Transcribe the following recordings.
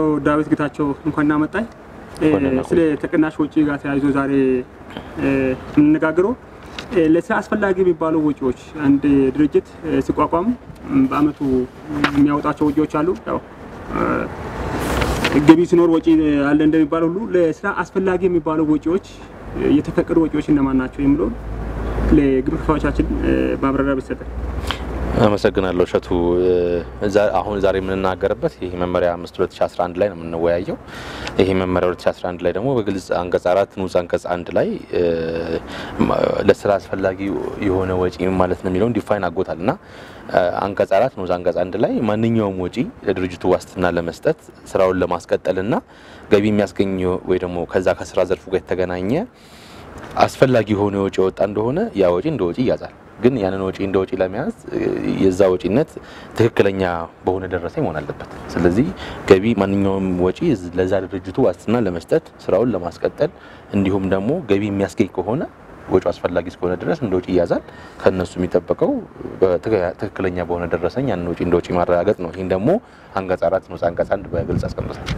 ዳዊት ጌታቸው እንኳን እናመጣኝ። እ፣ እንኳን ደህና ስለ ተቀናሽ ወጪ ጋር ተያይዞ ዛሬ እ፣ የምንነጋገረው እ፣ ለስራ አስፈላጊ የሚባሉ ወጪዎች አንድ ድርጅት እ፣ ሲቋቋም ም፣ በአመቱ የሚያወጣቸው ወጪዎች አሉ። ያው እ፣ ገቢ ሲኖር ወጪ አለ እንደሚባለው ሁሉ ለስራ አስፈላጊ የሚባሉ ወጪዎች እ፣ የተፈቀዱ ወጪዎች እነማን ናቸው የሚለው ለግብር ከፋዮቻችን እ፣ ማብራሪያ ቢሰጠን። አመሰግናለሁ እሸቱ። እ፣ ዛ- አሁን ዛሬ የምንናገርበት ይህ መመሪያ አምስት 2011 ላይ ነው የምንወያየው። ይህ መመሪያ 2011 ላይ ደግሞ በግልጽ አንቀጽ አራት ንዑስ አንቀጽ አንድ ላይ እ፣ ማ- ለስራ አስፈላጊ የሆነ ወጪ ማለት ነው የሚለውን ዲፋይን አጎታል እና እ፣ አንቀጽ አራት ንዑስ አንቀጽ አንድ ላይ ማንኛውም ወጪ ለድርጅቱ ዋስትና ለመስጠት ስራውን ለማስቀጠልና ገቢ የሚያስገኝ ወይ ደግሞ ከዛ ከስራ ዘርፉ ጋር የተገናኘ አስፈላጊ የሆነ ወጪ የወጣ እንደሆነ ያ ወጪ እንደ ወጪ ይያዛል። ግን ያንን ወጪ እንደ ወጪ ለመያዝ እ፣ የዛ ወጪነት ትክክለኛ በሆነ ደረሰኝ መሆን አለበት። ስለዚህ ገቢ ማንኛውም ወጪ ዝ- ለዛ ድርጅቱ ዋስትና ለመስጠት ስራውን ለማስቀጠል እንዲሁም ደግሞ ገቢ የሚያስገኝ ከሆነ ወጪው አስፈላጊ እስከሆነ ድረስ እንደ ወጪ ይያዛል። ከእነሱ የሚጠበቀው በትክክለ- ትክክለኛ በሆነ ደረሰኝ ያንን ወጪ እንደ ወጪ ማረጋገጥ ነው። ይህን ደግሞ አንቀጽ አራት ንዑስ አንቀጽ አንድ በግልጽ አስቀምጧል።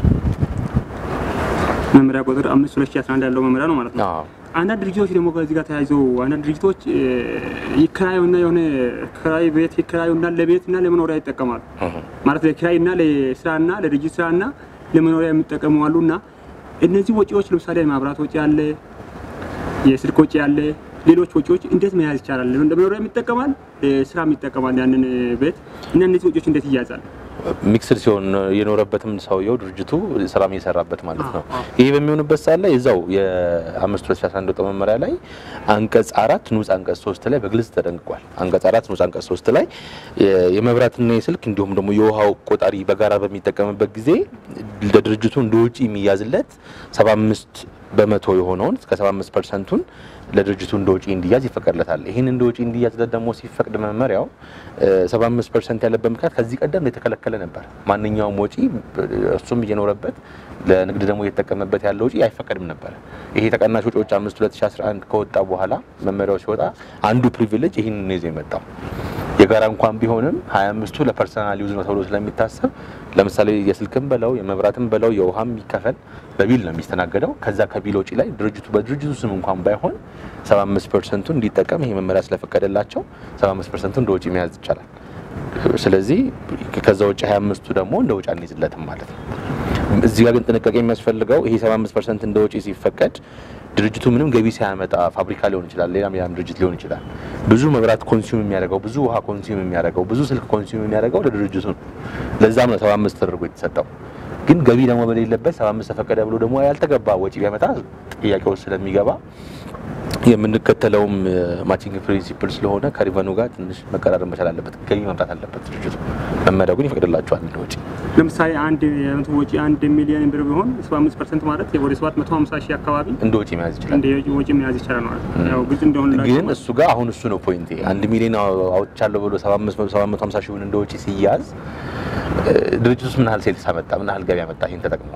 መመሪያ ቁጥር አምስት ሁለት ሺህ አስራ አንድ ያለው መመሪያ ነው ማለት ነው። አዎ። አንዳንድ ድርጅቶች ደግሞ ከዚህ ጋር ተያይዞ አንዳንድ ድርጅቶች እ፣ ይከራዩና የሆነ ክራይ ቤት ይከራዩና ለቤትና ለመኖሪያ ይጠቀማሉ። እህ። ማለት ለኪራይና ለስራና ለድርጅት ስራና ለመኖሪያ የሚጠቀሙ አሉ እና እነዚህ ወጪዎች ለምሳሌ የማብራት ወጪ አለ፣ የስልክ ወጪ አለ፣ ሌሎች ወጪዎች እንዴት መያዝ ይቻላል? ለመኖሪያ ይጠቀማል፣ ለስራም ይጠቀማል ያንን ቤት እና እነዚህ ወጪዎች እንዴት ይያዛል? ሚክስድ ሲሆን የኖረበትም ሰውየው ድርጅቱ ስራም እየሰራበት ማለት ነው። አዎ፣ አዎ። ይህ በሚሆንበት ሰዓት ላይ እዛው የአምስት ሁለት ሺ አስራ አንድ ወጣው መመሪያ ላይ አንቀጽ አራት ንዑስ አንቀጽ ሶስት ላይ በግልጽ ተደንግጓል። አንቀጽ አራት ንዑስ አንቀጽ ሶስት ላይ የ- የመብራትና የስልክ እንዲሁም ደግሞ የውሃው ቆጣሪ በጋራ በሚጠቀምበት ጊዜ ለድርጅቱ እንደ ውጪ የሚያዝለት ሰባ አምስት በመቶ የሆነውን እስከ 75 ፐርሰንቱን ለድርጅቱ እንደ ወጪ እንዲያዝ ይፈቀድለታል። ይህን እንደ ወጪ እንዲያዝለት ደግሞ ሲፈቅድ መመሪያው 75 ፐርሰንት ያለበት ምክንያት ከዚህ ቀደም የተከለከለ ነበር። ማንኛውም ወጪ እሱም እየኖረበት ለንግድ ደግሞ እየተጠቀመበት ያለ ወጪ አይፈቀድም ነበር። ይሄ ተቀናሽ ወጪዎች 5 2011 ከወጣ በኋላ መመሪያው ሲወጣ አንዱ ፕሪቪሌጅ ይህን ይዞ የመጣው የጋራ እንኳን ቢሆንም 25ቱ ለፐርሰናል ዩዝ ነው ተብሎ ስለሚታሰብ ለምሳሌ የስልክም በለው የመብራትም በለው የውሃም የሚከፈል በቢል ነው የሚስተናገደው። ከዛ ከቢል ወጪ ላይ ድርጅቱ በድርጅቱ ስም እንኳን ባይሆን 75 ፐርሰንቱ እንዲጠቀም ይሄ መመሪያ ስለፈቀደላቸው 75 ፐርሰንቱ እንደ ወጪ መያዝ ይቻላል። ስለዚህ ከዛ ውጭ 25ቱ ደግሞ እንደ ወጪ አንይዝለትም ማለት ነው። እዚህ ጋር ግን ጥንቃቄ የሚያስፈልገው ይሄ 75 ፐርሰንት እንደ ወጪ ሲፈቀድ ድርጅቱ ምንም ገቢ ሳያመጣ ፋብሪካ ሊሆን ይችላል፣ ሌላም ሌላም ድርጅት ሊሆን ይችላል። ብዙ መብራት ኮንሱም የሚያደርገው ብዙ ውሃ ኮንሱም የሚያደርገው ብዙ ስልክ ኮንሱም የሚያደርገው ለድርጅቱ ነው። ለዛም ነው 75 ተደርጎ የተሰጠው። ግን ገቢ ደግሞ በሌለበት 75 ተፈቀደ ብሎ ደግሞ ያልተገባ ወጪ ቢያመጣ ጥያቄው ስለሚገባ የምንከተለውም ማቺንግ ፕሪንሲፕል ስለሆነ ከሪቨኑ ጋር ትንሽ መቀራረብ መቻል አለበት። ገቢ ማምጣት አለበት ድርጅቱ። መመሪያው ግን ይፈቅድላቸዋል እንደ ወጪ ለምሳሌ አንድ የዓመቱ ወጪ አንድ ሚሊዮን ብር ቢሆን 75 ፐርሰንት ማለት ወደ 750 ሺህ አካባቢ እንደ ወጪ መያዝ ይችላል። እንደ ወጪ መያዝ ይቻላል ማለት ነው። ያው ግልጽ እንደሆነ ግን እሱ ጋር አሁን እሱ ነው ፖይንቴ። አንድ ሚሊዮን አውጥቻለሁ ብሎ 750 ሺህ እንደ ወጪ ሲያዝ ድርጅቱ ውስጥ ምን ያህል ሴልስ አመጣ፣ ምን ያህል ገቢ አመጣ፣ ይህን ተጠቅሞ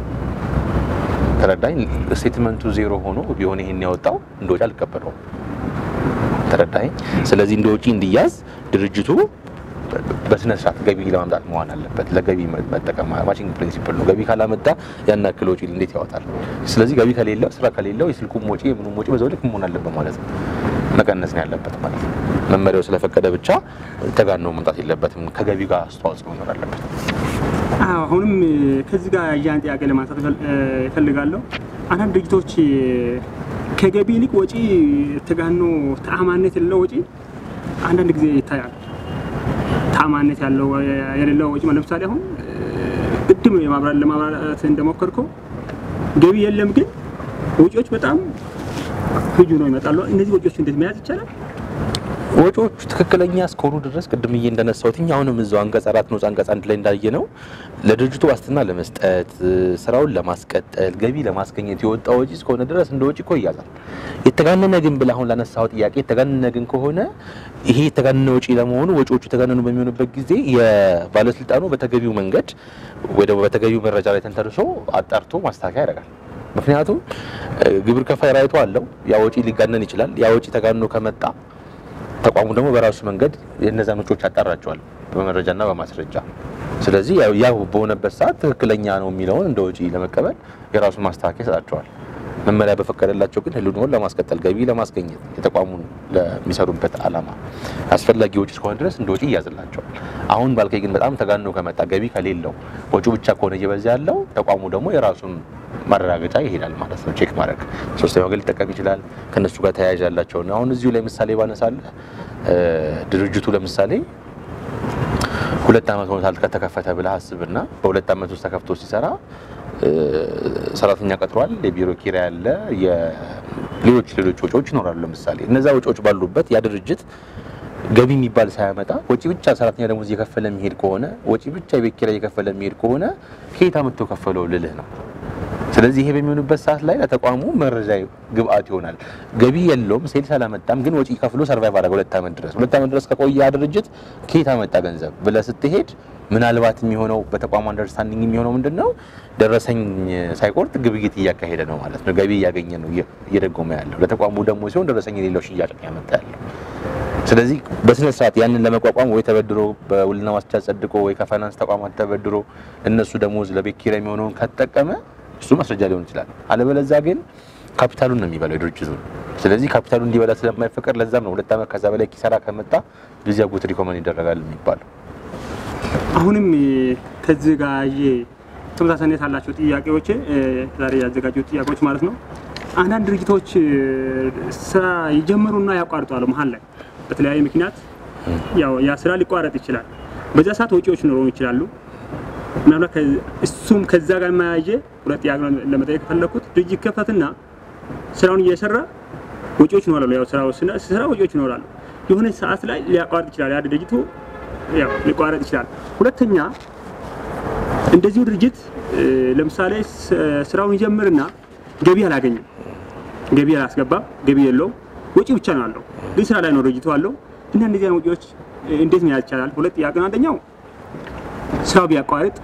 ተረዳኝ። ስቴትመንቱ ዜሮ ሆኖ ቢሆን ይሄን ያወጣው እንደ ወጪ አልቀበለውም። ተረዳኝ። ስለዚህ እንደ ወጪ እንዲያዝ ድርጅቱ በስነ ስርዓት ገቢ ለማምጣት መሆን አለበት። ለገቢ መጠቀም ማቺንግ ፕሪንሲፕል ነው። ገቢ ካላመጣ ያን ያክል ወጪ እንዴት ያወጣል? ስለዚህ ገቢ ከሌለው ስራ ከሌለው የስልኩም ወጪ የምኑም ወጪ በዛው ልክ መሆን አለበት ማለት ነው። መቀነስ ነው ያለበት ማለት ነው። መመሪያው ስለፈቀደ ብቻ ተጋኖ መምጣት የለበትም። ከገቢ ጋር አስተዋጽኦ መኖር አለበት። አዎ አሁንም ከዚህ ጋር ያን ጥያቄ ለማንሳት እፈልጋለሁ። አንዳንድ ድርጅቶች ከገቢ ይልቅ ወጪ ተጋኖ ተአማነት የሌለው ወጪ አንዳንድ ጊዜ ይታያል። ተአማነት ያለው የሌለው ወጪ ለምሳሌ አሁን ቅድም ለማብራራት እንደሞከርከው ገቢ የለም፣ ግን ወጪዎች በጣም ህጁ ነው ይመጣሉ። እነዚህ ወጪዎች እንዴት መያዝ ይቻላል? ወጪዎቹ ትክክለኛ እስከሆኑ ድረስ ቅድምዬ እንደነሳሁት አሁንም እዛው አንቀጽ አራት ነው አንቀጽ አንድ ላይ እንዳየ ነው ለድርጅቱ ዋስትና ለመስጠት ስራውን ለማስቀጠል ገቢ ለማስገኘት የወጣ ወጪ እስከሆነ ድረስ እንደ ወጪ እኮ ይያዛል። የተጋነነ ግን ብለህ አሁን ላነሳው ጥያቄ የተጋነነ ግን ከሆነ ይሄ የተጋነነ ወጪ ለመሆኑ ወጪዎቹ የተጋነኑ በሚሆንበት ጊዜ የባለስልጣኑ በተገቢው መንገድ ወይ ደግሞ በተገቢው መረጃ ላይ ተንተርሶ አጣርቶ ማስተካከያ ያደርጋል። ምክንያቱም ግብር ከፋይ ራይቶ አለው። ያ ወጪ ሊጋነን ይችላል። ያ ወጪ ተጋንኖ ከመጣ ተቋሙ ደግሞ በራሱ መንገድ የእነዛን ወጪዎች ያጣራቸዋል በመረጃና በማስረጃ። ስለዚህ ያው ያው በሆነበት ሰዓት ትክክለኛ ነው የሚለውን እንደ ወጪ ለመቀበል የራሱን ማስተካከያ ይሰጣቸዋል። መመሪያ በፈቀደላቸው ግን ህልውናውን ለማስቀጠል ገቢ ለማስገኘት የተቋሙን ለሚሰሩበት ዓላማ አስፈላጊ ወጪ እስከሆነ ድረስ እንደ ወጪ ይያዝላቸዋል። አሁን ባልከኝ ግን በጣም ተጋኖ ከመጣ ገቢ ከሌለው ወጪው ብቻ ከሆነ እየበዛ ያለው ተቋሙ ደግሞ የራሱን ማረጋገጫ ይሄዳል ማለት ነው። ቼክ ማድረግ ሶስተኛ ወገን ሊጠቀም ይችላል። ከነሱ ጋር ተያያዥ ያላቸውን አሁን እዚሁ ላይ ምሳሌ ባነሳለህ ድርጅቱ ለምሳሌ ሁለት ዓመት ሆኖታል ከተከፈተ ብለህ አስብና በሁለት ዓመት ውስጥ ተከፍቶ ሲሰራ ሰራተኛ ቀጥሯል፣ የቢሮ ኪራይ አለ፣ ሌሎች ሌሎች ወጪዎች ይኖራሉ። ለምሳሌ እነዛ ወጪዎች ባሉበት ያ ድርጅት ገቢ የሚባል ሳያመጣ ወጪ ብቻ ሰራተኛ ደሞዝ እየከፈለ የሚሄድ ከሆነ ወጪ ብቻ የቤት ኪራይ እየከፈለ የሚሄድ ከሆነ ከየት አመጥቶ ከፈለው ልልህ ነው። ስለዚህ ይሄ በሚሆንበት ሰዓት ላይ ለተቋሙ መረጃ ግብአት ይሆናል። ገቢ የለውም ሴልስ አላመጣም፣ ግን ወጪ ከፍሎ ሰርቫይቭ አደረገ ሁለት ዓመት ድረስ። ሁለት ዓመት ድረስ ከቆየ ያ ድርጅት ከየት አመጣ ገንዘብ ብለህ ስትሄድ ምናልባት የሚሆነው በተቋሙ አንደርስታንዲንግ የሚሆነው ምንድን ነው? ደረሰኝ ሳይቆርጥ ግብይት እያካሄደ ነው ማለት ነው። ገቢ እያገኘ ነው እየደጎመ ያለው። ለተቋሙ ደግሞ ሲሆን ደረሰኝ የሌለው ሽያጭ ነው ያመጣ ያለው። ስለዚህ በስነ ስርዓት ያንን ለመቋቋም ወይ ተበድሮ በውልና ዋስቻ ጸድቆ ወይ ከፋይናንስ ተቋማት ተበድሮ እነሱ ደሞዝ ለቤት ኪራይ የሚሆነውን ከተጠቀመ እሱ ማስረጃ ሊሆን ይችላል። አለበለዛ ግን ካፒታሉን ነው የሚበላው የድርጅቱን። ስለዚህ ካፒታሉን እንዲበላ ስለማይፈቀድ ለዛም ነው ሁለት ዓመት ከዛ በላይ ኪሳራ ከመጣ ጊዜ አጎት ሪኮመንድ ይደረጋል የሚባለው። አሁንም ከዚህ ጋር የ ተመሳሳይነት ያላቸው ጥያቄዎች ዛሬ ያዘጋጁት ጥያቄዎች ማለት ነው። አንዳንድ ድርጅቶች ስራ ይጀምሩና ያቋርጣሉ መሀል ላይ በተለያየ ምክንያት ያው ያ ስራ ሊቋረጥ ይችላል። በዛ ሰዓት ወጪዎች ሊኖሩ ይችላሉ። ምናልባት እሱም ከዛ ጋር የማያየ ሁለት ጥያቄ ለመጠየቅ የፈለኩት ድርጅት ከፈትና ስራውን እየሰራ ወጪዎች ይኖራሉ። ያው ስራው ስራ ወጪዎች ይኖራሉ። የሆነ ሰዓት ላይ ሊያቋርጥ ይችላል። ያ ድርጅቱ ያው ሊቋረጥ ይችላል። ሁለተኛ እንደዚሁ ድርጅት ለምሳሌ ስራውን ይጀምርና ገቢ አላገኝም፣ ገቢ አላስገባም፣ ገቢ የለውም፣ ወጪ ብቻ ነው ያለው። ግን ስራ ላይ ነው ድርጅቱ አለው እና እነዚህ አይነት ወጪዎች እንዴት መያዝ ይቻላል? ሁለት ጥያቄ ነው። አንደኛው ስራው ቢያቋርጥ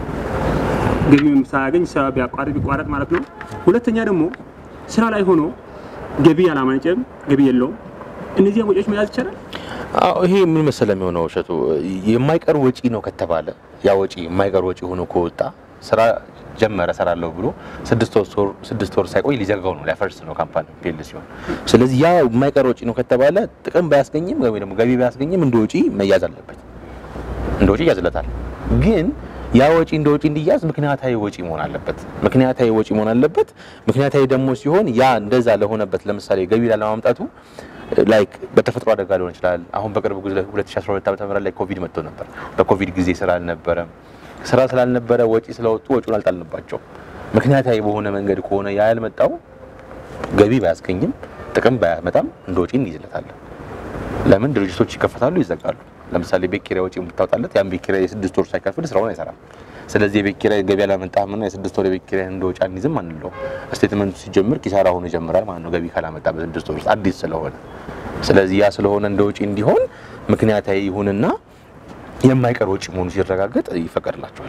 ገቢም ሳያገኝ ስራ ቢያቋርጥ ቢቋረጥ ማለት ነው። ሁለተኛ ደግሞ ስራ ላይ ሆኖ ገቢ አላማነጨም፣ ገቢ የለውም። እነዚህን ወጪዎች መያዝ ይቻላል? አዎ ይሄ ምን መሰለ የሚሆነው እሸቱ የማይቀር ወጪ ነው ከተባለ ያ ወጪ የማይቀር ወጪ ሆኖ ከወጣ ስራ ጀመረ ሰራለሁ ብሎ ስድስት ወር ሳይቆይ ሊዘጋው ነው ሊያፈርስ ነው ካምፓኒ ፌል ሲሆን። ስለዚህ ያ የማይቀር ወጪ ነው ከተባለ ጥቅም ባያስገኝም ወይ ደግሞ ገቢ ባያስገኝም እንደ ወጪ መያዝ አለበት፣ እንደ ወጪ ይያዝለታል። ግን ያ ወጪ እንደ ወጪ እንዲያዝ ምክንያታዊ ወጪ መሆን አለበት። ምክንያታዊ ወጪ መሆን አለበት። ምክንያታዊ ደግሞ ሲሆን ያ እንደዛ ለሆነበት ለምሳሌ ገቢ ላለማምጣቱ ላይክ በተፈጥሮ አደጋ ሊሆን ይችላል። አሁን በቅርብ ጊዜ 2012 ዓ.ም ላይ ኮቪድ መጥቶ ነበር። በኮቪድ ጊዜ ስራ አልነበረም። ስራ ስላልነበረ ወጪ ስለወጡ ወጪውን አልጣልንባቸው። ምክንያታዊ በሆነ መንገድ ከሆነ ያ ያልመጣው ገቢ ባያስገኝም ጥቅም ባያመጣም እንደ ወጪ እንይዝለታለን። ለምን ድርጅቶች ይከፈታሉ፣ ይዘጋሉ። ለምሳሌ ቤት ኪራይ ወጪ የምታወጣለት ያን ቤት ኪራይ የስድስት ወር ሳይከፍል ስራውን አይሰራም። ስለዚህ የቤት ኪራይ ገቢ አላመጣህምና የስድስት ወር የቤት ኪራይ እንደ ወጪ አንይዝም አንለው። ስቴትመንቱ ሲጀምር ኪሳራ ሆኖ ይጀምራል ማለት ነው፣ ገቢ ካላመጣ በስድስት ወር ውስጥ አዲስ ስለሆነ። ስለዚህ ያ ስለሆነ እንደ ወጪ እንዲሆን ምክንያታዊ ይሁንና የማይቀር ወጪ መሆኑ ሲረጋገጥ ይፈቀድላቸዋል።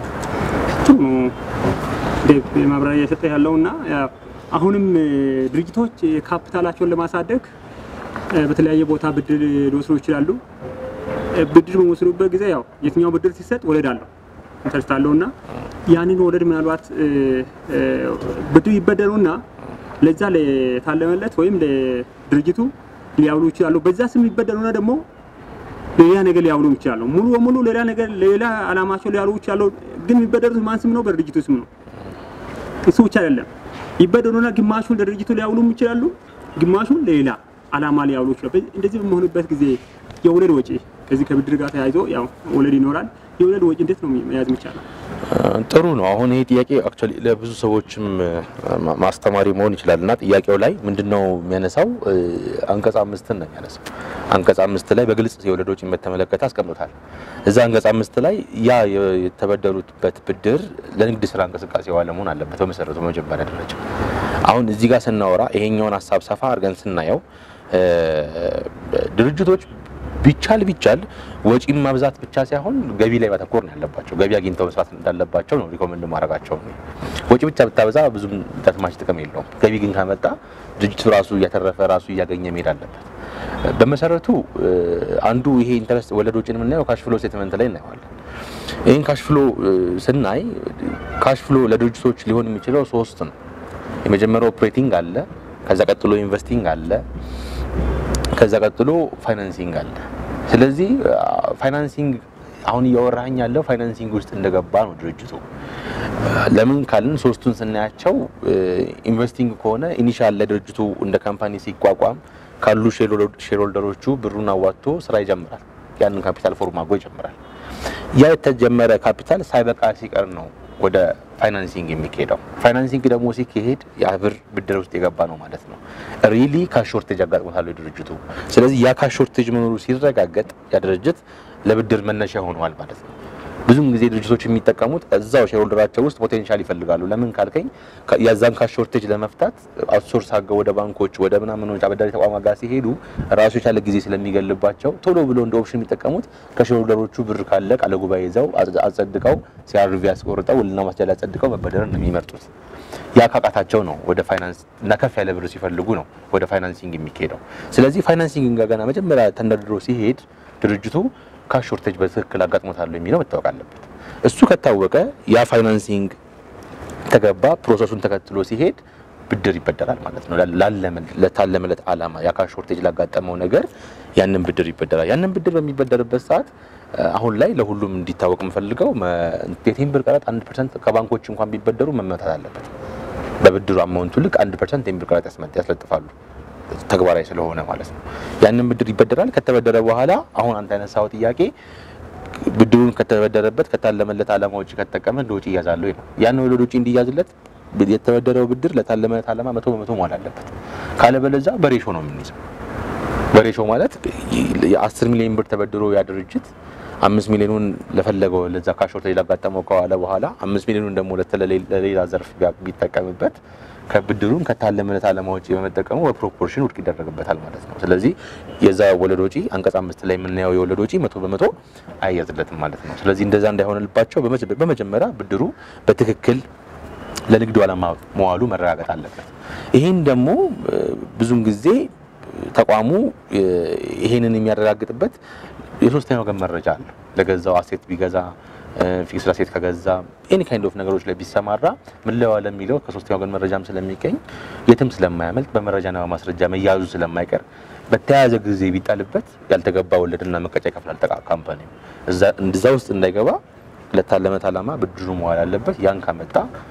ጥሩ ነው ዴቭ ማብራሪያ እየሰጠ ያለውና አሁንም ድርጅቶች ካፒታላቸውን ለማሳደግ በተለያየ ቦታ ብድር ሊወስዱ ይችላሉ። ብድር በሚወስዱበት ጊዜ ያው የትኛው ብድር ሲሰጥ ወለድ አለው ኢንተረስት አለው እና ያንን ወለድ ምናልባት ብድር ይበደሩና ለዛ ለታለመለት ወይም ለድርጅቱ ሊያውሉ ይችላሉ። በዛ ስም ይበደሩና ደግሞ ሌላ ነገር ሊያውሉ ይችላሉ። ሙሉ በሙሉ ሌላ ነገር ሌላ አላማቸው ሊያውሉ ይችላሉ። ግን የሚበደሩት ማን ስም ነው? በድርጅቱ ስም ነው። እሱ ብቻ አይደለም። ይበደሩና ግማሹን ለድርጅቱ ሊያውሉም ይችላሉ፣ ግማሹን ሌላ አላማ ሊያውሉ ይችላሉ። እንደዚህ በመሆኑበት ጊዜ የወለድ ወጪ ከዚህ ከብድር ጋር ተያይዞ ያው ወለድ ይኖራል። የወለድ ወጪ እንዴት ነው መያዝ የሚቻለው? ጥሩ ነው። አሁን ይሄ ጥያቄ አክቹዋሊ ለብዙ ሰዎችም ማስተማሪ መሆን ይችላል እና ጥያቄው ላይ ምንድነው የሚያነሳው አንቀጽ አምስትን ነው የሚያነሳው። አንቀጽ አምስት ላይ በግልጽ የወለድ ወጪን በተመለከተ አስቀምጦታል። እዛ አንቀጽ አምስት ላይ ያ የተበደሩበት ብድር ለንግድ ስራ እንቅስቃሴ ዋለ መሆን አለበት በመሰረቱ በመጀመሪያ ደረጃ። አሁን እዚህ ጋር ስናወራ ይሄኛውን ሀሳብ ሰፋ አድርገን ስናየው ድርጅቶች ቢቻል ቢቻል ወጪን ማብዛት ብቻ ሳይሆን ገቢ ላይ ማተኮር ነው ያለባቸው። ገቢ አግኝተው መስራት እንዳለባቸው ነው ሪኮመንድ ማድረጋቸው። ወጪ ብቻ ብታበዛ ብዙም ተስማች ጥቅም የለውም። ገቢ ግን ካመጣ ድርጅቱ ራሱ እያተረፈ ራሱ እያገኘ መሄድ አለበት። በመሰረቱ አንዱ ይሄ ኢንተረስት ወለድ ወጪን የምናየው ካሽ ፍሎ ስቴትመንት ላይ እናየዋለን። ይህን ካሽፍሎ ስናይ ካሽፍሎ ለድርጅቶች ሊሆን የሚችለው ሶስት ነው። የመጀመሪያው ኦፕሬቲንግ አለ፣ ከዛ ቀጥሎ ኢንቨስቲንግ አለ፣ ከዛ ቀጥሎ ፋይናንሲንግ አለ። ስለዚህ ፋይናንሲንግ አሁን እያወራኝ ያለው ፋይናንሲንግ ውስጥ እንደገባ ነው ድርጅቱ። ለምን ካልን ሶስቱን ስናያቸው ኢንቨስቲንግ ከሆነ ኢኒሻል ለድርጅቱ እንደ ካምፓኒ ሲቋቋም ካሉ ሼርሆልደሮቹ ብሩን አዋጥቶ ስራ ይጀምራል። ያንን ካፒታል ፎርም አድርጎ ይጀምራል። ያ የተጀመረ ካፒታል ሳይበቃ ሲቀር ነው ወደ ፋይናንሲንግ የሚካሄደው። ፋይናንሲንግ ደግሞ ሲካሄድ የብር ብድር ውስጥ የገባ ነው ማለት ነው። ሪሊ ካሽ ሾርቴጅ አጋጥሞታል ድርጅቱ። ስለዚህ ያ ካሽ ሾርቴጅ መኖሩ ሲረጋገጥ ያ ድርጅት ለብድር መነሻ ሆነዋል ማለት ነው። ብዙም ጊዜ ድርጅቶች የሚጠቀሙት እዛው ሼርሆልደራቸው ውስጥ ፖቴንሻል ይፈልጋሉ። ለምን ካልከኝ የዛን ካሽ ሾርቴጅ ለመፍታት አውትሶርስ አድርገው ወደ ባንኮች ወደ ምናምኖች አበዳሪ ተቋማት ጋር ሲሄዱ ራሱ የቻለ ጊዜ ስለሚገልባቸው ቶሎ ብሎ እንደ ኦፕሽን የሚጠቀሙት ከሼርሆልደሮቹ ብር ካለ ቃለ ጉባኤ ይዘው አጸድቀው ሲአርቪ ያስቆርጠው ውልና ማስጃ አጸድቀው መበደርን ነው የሚመርጡት። ያ ካቃታቸው ነው ወደ ፋይናንስ እና ከፍ ያለ ብር ሲፈልጉ ነው ወደ ፋይናንሲንግ የሚካሄደው። ስለዚህ ፋይናንሲንግ ገና መጀመሪያ ተንደርድሮ ሲሄድ ድርጅቱ ካሽ ሾርቴጅ በትክክል አጋጥሞታል የሚለው መታወቅ አለበት። እሱ ከታወቀ ያ ፋይናንሲንግ ተገባ ፕሮሰሱን ተከትሎ ሲሄድ ብድር ይበደራል ማለት ነው። ለታለመለት ዓላማ ያ ካሽ ሾርቴጅ ላጋጠመው ነገር ያንን ብድር ይበደራል። ያንን ብድር በሚበደርበት ሰዓት አሁን ላይ ለሁሉም እንዲታወቅ የምፈልገው የቴምብር ቀረጥ አንድ ፐርሰንት ከባንኮች እንኳን ቢበደሩ መመታት አለበት። በብድሩ አማውንቱ ልክ አንድ ፐርሰንት ቴምብር ቀረጥ ያስለጥፋሉ ተግባራዊ ስለሆነ ማለት ነው። ያንን ብድር ይበደራል። ከተበደረ በኋላ አሁን አንተ ያነሳው ጥያቄ ብድሩን ከተበደረበት ከታለመለት ዓላማ ውጭ ከተጠቀመ እንደ ውጭ ይያዛል ወይ ነው። ያን ወደ ውጭ እንዲያዝለት የተበደረው ብድር ለታለመለት ዓላማ መቶ በመቶ መዋል አለበት። ካለበለዚያ በሬሾ ነው የምንይዘው። በሬሾ ማለት የአስር ሚሊዮን ብር ተበድሮ ያ ድርጅት አምስት ሚሊዮኑን ለፈለገው ለዛ ካሽ ሾርቴጅ ላጋጠመው ከዋለ በኋላ አምስት ሚሊዮኑን ደግሞ ለሌላ ዘርፍ ቢጠቀምበት ከብድሩን ከታለመለት ዓላማ ውጪ በመጠቀሙ በፕሮፖርሽን ውድቅ ይደረግበታል ማለት ነው። ስለዚህ የዛ ወለድ ወጪ አንቀጽ አምስት ላይ የምናየው የወለድ ወጪ መቶ በመቶ አይያዝለትም ማለት ነው። ስለዚህ እንደዛ እንዳይሆንልባቸው በመጀመሪያ ብድሩ በትክክል ለንግዱ ዓላማ መዋሉ መረጋገጥ አለበት። ይህን ደግሞ ብዙም ጊዜ ተቋሙ ይሄንን የሚያረጋግጥበት የሶስተኛ ወገን መረጃ አለ። ለገዛው አሴት ቢገዛ ፊክስድ አሴት ከገዛ ኤኒ ካይንድ ኦፍ ነገሮች ላይ ቢሰማራ ምን ላይ ዋለ የሚለው ከሶስተኛ ወገን መረጃም ስለሚገኝ የትም ስለማያመልጥ በመረጃና በማስረጃ መያዙ ስለማይቀር በተያያዘ ጊዜ ቢጣልበት ያልተገባ ወለድና መቀጫ ይከፍላል ካምፓኒ እዛ ውስጥ እንዳይገባ ለታለመት ዓላማ ብድሩ መዋል አለበት። ያን ካመጣ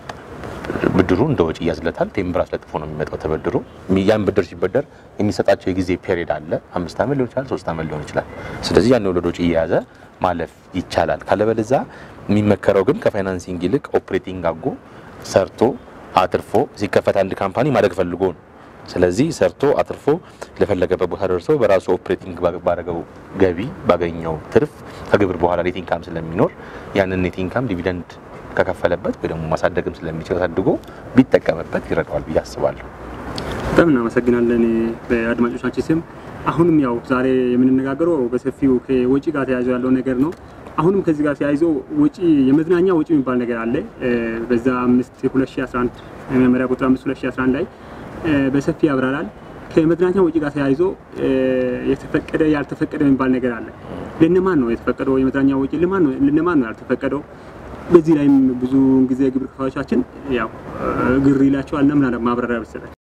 ብድሩ እንደ ወጪ ያዝለታል። ቴምብር አስለጥፎ ነው የሚመጣው ተበድሮ። ያን ብድር ሲበደር የሚሰጣቸው የጊዜ ፔሪድ አለ። አምስት ዓመት ሊሆን ይችላል፣ ሶስት ዓመት ሊሆን ይችላል። ስለዚህ ያን ወለድ ወጪ እየያዘ ማለፍ ይቻላል። ካለበለዛ የሚመከረው ግን ከፋይናንሲንግ ይልቅ ኦፕሬቲንግ አድርጎ ሰርቶ አትርፎ ሲከፈት አንድ ካምፓኒ ማደግ ፈልጎ ነው። ስለዚህ ሰርቶ አትርፎ ለፈለገበት ቦታ ደርሶ በራሱ ኦፕሬቲንግ ባደረገው ገቢ ባገኘው ትርፍ ከግብር በኋላ ኔት ኢንካም ስለሚኖር ያንን ኔት ኢንካም ዲቪደንድ ከከፈለበት ወይ ደግሞ ማሳደግም ስለሚችል አሳድጎ ቢጠቀምበት ይረዳዋል ብዬ አስባለሁ። በጣም እናመሰግናለን በአድማጮቻችን ስም። አሁንም ያው ዛሬ የምንነጋገረው በሰፊው ከወጪ ጋር ተያይዞ ያለው ነገር ነው። አሁንም ከዚህ ጋር ተያይዞ ወጪ የመዝናኛ ወጪ የሚባል ነገር አለ። በዛ 5 2011 መመሪያ ቁጥር 5 2011 ላይ በሰፊ ያብራራል። ከመዝናኛ ወጪ ጋር ተያይዞ የተፈቀደ ያልተፈቀደ የሚባል ነገር አለ። ለነማን ነው የተፈቀደው የመዝናኛ ወጪ? ለማን ነው ለነማን ነው ያልተፈቀደው? በዚህ ላይም ብዙ ጊዜ ግብር ከፋዮቻችን ያው ግር ይላቸዋልና ምን ማብራሪያ ብትሰጠን።